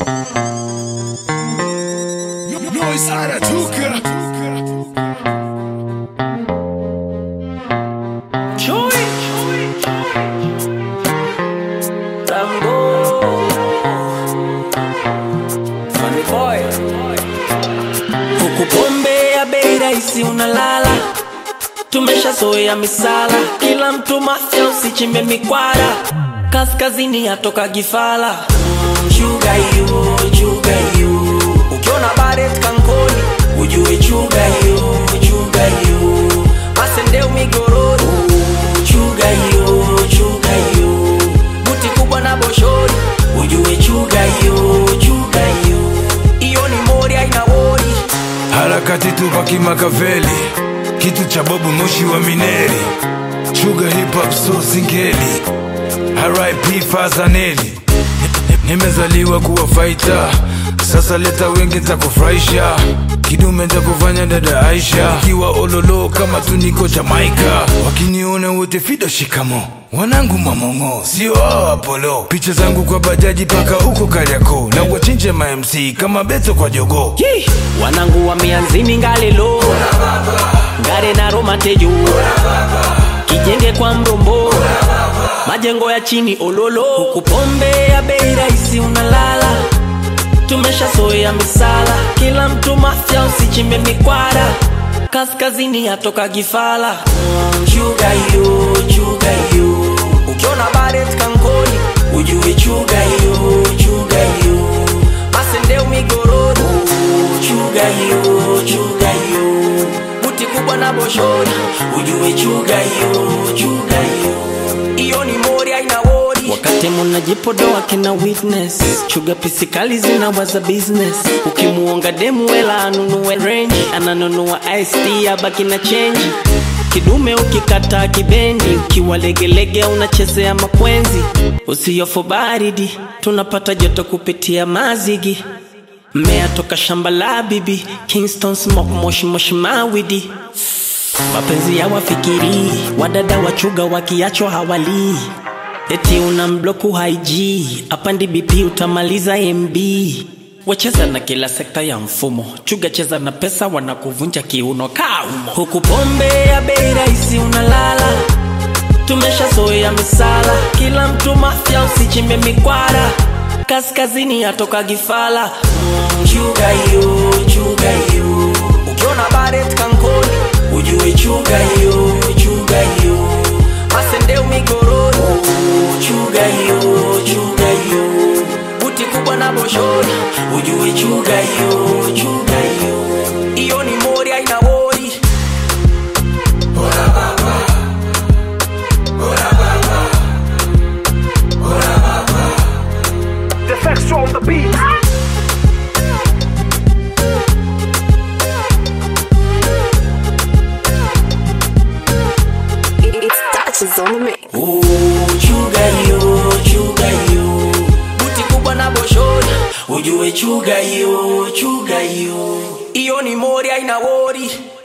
Noise anatuka Chui Rambo Funny boy Huku pombe ya bei rahisi unalala Tumeshazoea misala Kila mtu mafya usichimbe mikwara Kaskazini yatoka gifala mm, Chuga hiyo, chuga hiyo Ukiona baret kankoni Ujue chuga hiyo, chuga hiyo Masendeu migorori Chuga hiyo, chuga hiyo Buti kubwa na boshori Ujue chuga hiyo, chuga hiyo Iyo ni mori haina wori harakati tupa kimakaveli kitu cha bobu moshi wa mineri chuga hip hop so singeli RIP Fazaneli nimezaliwa kuwa faita sasa leta wengi ntakufurahisha kidume ntakufanya dada Aisha kiwa ololo kama tuniko Jamaika wakiniona wote fido shikamo wanangu mamongo sio hao Apollo picha zangu kwa bajaji paka huko Kariakoo na wachinje ma MC kama Beto kwa jogoo Yee! wanangu wa mianzini ngalelo ngare na romatejo kijenge kwa mrombo majengo ya chini ololo huku pombe ya bei rahisi unalala tumeshazoea misala kila mtu mafya usichimbe mikwara kaskazini yatoka gifala mm, chuga hiyo chuga hiyo ukiona baret kankoni ujue chuga hiyo chuga hiyo masendeu migorori chuga hiyo chuga hiyo buti kubwa na boshori ujue chuga hiyo chuga hiyo iyo ni mori aina wori wakati munajipodoa kina witness chuga pisikali zinawaza business ukimuonga demu wela anunue range ananunua ist abaki na chenji kidume ukikata kibendi ukiwa legelege unachezea makwenzi usiyofu baridi tunapata joto kupitia mazigi mmea toka shamba la bibi kingston smoke moshi moshi mawidi mapenzi ya wafikiri wadada wachuga wakiachwa hawalii eti una mbloku haig apandi bp utamaliza mb wacheza na kila sekta ya mfumo chuga cheza na pesa wanakuvunja kiuno kaumo huku pombe ya bei rahisi unalala tumeshazoea misala kila mtu mafya usichimbe mikwara kaskazini yatoka gifala mm, chuga hiyo chuga hiyo ukiona baret kankoni ujue chuga hiyo chuga hiyo masendeu migorori chuga hiyo chuga hiyo buti kubwa na boshori ujue chuga hiyo chuga hiyo iyo ni mori aina wori The facts on the beat. It's touches on the mix. Ooh, chuga hiyo chuga hiyo buti kubwa na boshori ujue chuga hiyo chuga hiyo iyo ni mori aina wori